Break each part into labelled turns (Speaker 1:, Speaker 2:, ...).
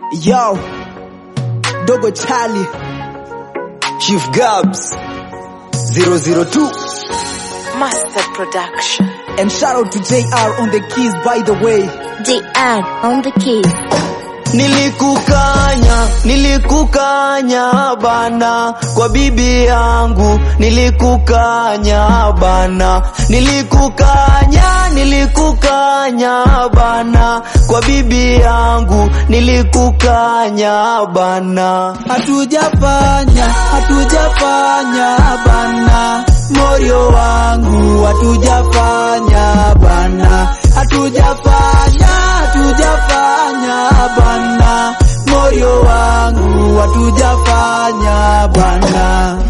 Speaker 1: Yo, Dogo Charlie,
Speaker 2: Chief Gabs 002
Speaker 3: Master Production.
Speaker 1: and shout out to JR on the keys by the way.
Speaker 4: JR on the keys.
Speaker 2: Nilikukanya, nilikukanya bana kwa bibi yangu, nilikukanya bana, nilikukanya, nilikukanya bana kwa bibi yangu, nilikukanya bana.
Speaker 1: Hatujafanya, hatujafanya bana, moyo wangu hatujafanya bana, hatujafanya, hatujafanya bana, moyo wangu hatujafanya bana.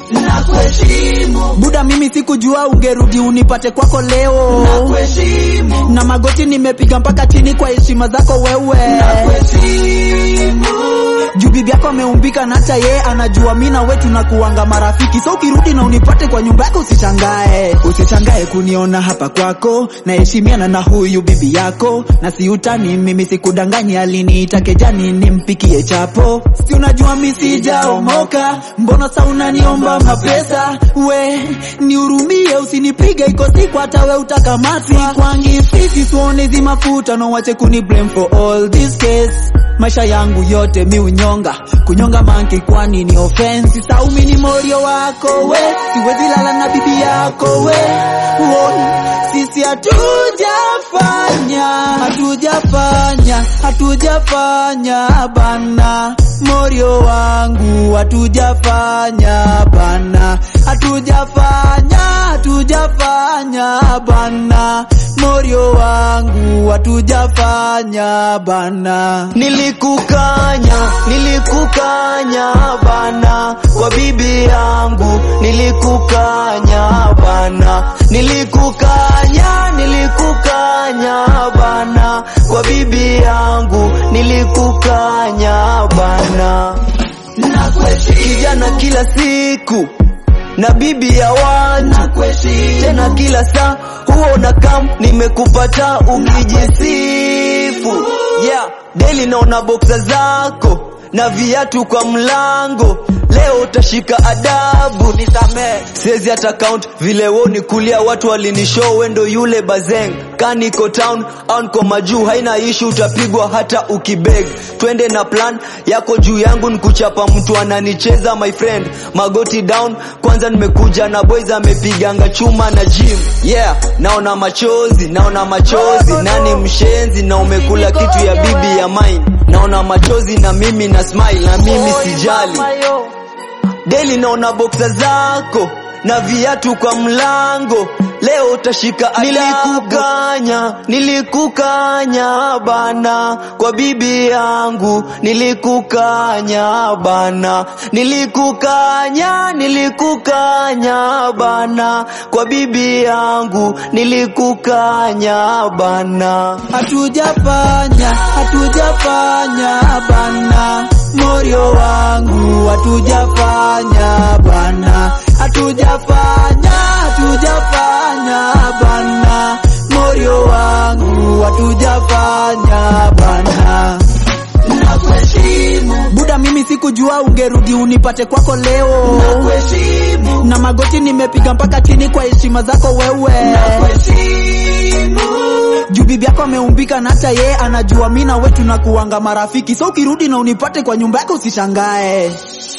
Speaker 1: Nakuheshimu Buda, mimi sikujua ungerudi unipate kwako leo. Nakuheshimu na magoti nimepiga mpaka chini kwa heshima zako wewe. Nakuheshimu juu bibi yako ameumbika na hata yeye anajua mimi na wewe tunakuanga marafiki, so ukirudi na unipate kwa nyumba yako usishangae, usishangae kuniona hapa kwako. Naheshimiana na huyu bibi yako na si utani, mimi sikudanganyi, aliniita kejani nimpikie chapo. Si unajua mimi sijaomoka, mbona sa unaniomba mapesa? We nihurumie, usinipige, iko siku hata we utakamatwa. Kwangi fisi tuone hizi mafuta, no wache kuni blame for all this case maisha yangu yote mi unyonga kunyonga manki kwani ni offense saumi ni morio wako we siwezi lala na bibi yako we Woi, sisi hatujafanya hatujafanya hatujafanya bana morio wangu hatujafanya bana hatujafanya hatujafanya bana morio wangu hatujafanya bana
Speaker 2: Nilikukanya, nilikukanya bana kwa bibi yangu, nilikukanya bana, nilikukanya, nilikukanya bana kwa bibi yangu, nilikukanya bana. Kijana kila siku na bibi ya watu tena kila saa huwa unakam nimekupata ukijisifu yeah. Daily naona boksa zako na viatu kwa mlango leo utashika adabu nisamee siwezi hata count vile wo ni kulia watu walinishow wendo yule bazeng kaniko town au niko majuu haina ishu utapigwa hata ukibeg twende na plan yako juu yangu nikuchapa mtu ananicheza my friend magoti down kwanza nimekuja na boys amepiganga chuma na gym yeah naona machozi naona machozi nani mshenzi na umekula kitu ya bibi ya mine naona machozi na mimi na smile na mimi sijali Daily naona boksa zako na viatu kwa mlango, leo utashika adabu. Nilikukanya, nilikukanya bana kwa bibi yangu, nilikukanya bana, nilikukanya, nilikukanya bana kwa bibi yangu, nilikukanya bana.
Speaker 1: hatujafanya hatujafanya bana morio wangu hatujafanya bana hatujafanya hatujafanya bana morio wangu hatujafanya bana Buda, mimi sikujua ungerudi unipate kwako leo. Na magoti nimepiga mpaka chini kwa heshima zako wewe. Juu bibi yako ameumbika na hata yeye anajua mimi na wewe tunakuanga marafiki, so ukirudi na unipate kwa nyumba yako usishangae.